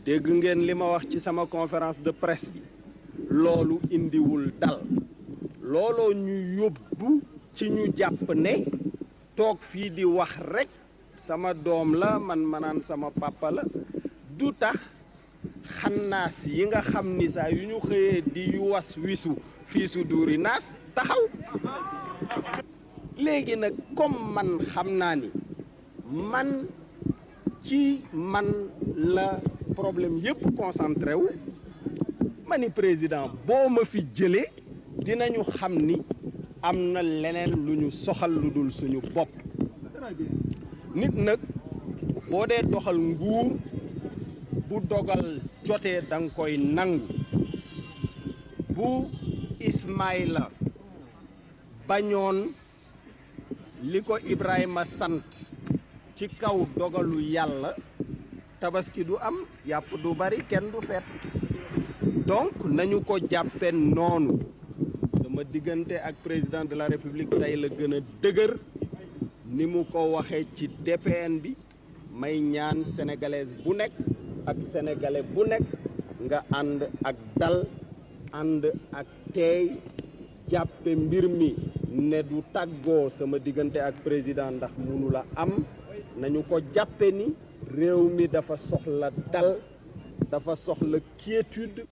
dégg ngeen li ma wax ci sama conférence de presse bi loolu indiwul dal looloo ñu yóbbu ci ñu jàpp ne toog fii di wax rekk sama doom la man manaan sama papa la du tax xannaas yi nga xam ni saa yu ñu xëyee di was wisu fii su duuri naas taxaw léegi nag comme man xam naa ni man ci man la problème yépp concentré wu ma ni président boo ma fi jëlee dinañu xam ni am na leneen lu ñu soxal lu dul suñu bopp nit nag boo dee doxal nguur bu dogal jotee da nga koy nangu bu Ismaïla bañoon li ko Ibrahima sant ci kaw dogalu yàlla tabaski du am yàpp du bari kenn du fet donc nañu ko jàppe noonu sama diggante ak président de la république tey la gën a dëgër ni mu ko waxee ci DPN bi may ñaan sénégalaise bu nekk ak sénégalais bu nekk nga ànd ak dal ànd ak teey jàppe mbir mi ne du tàggoo sama diggante ak président ndax munu la am nañu ko jàppe ni réew mi dafa soxla dal dafa soxla quiétude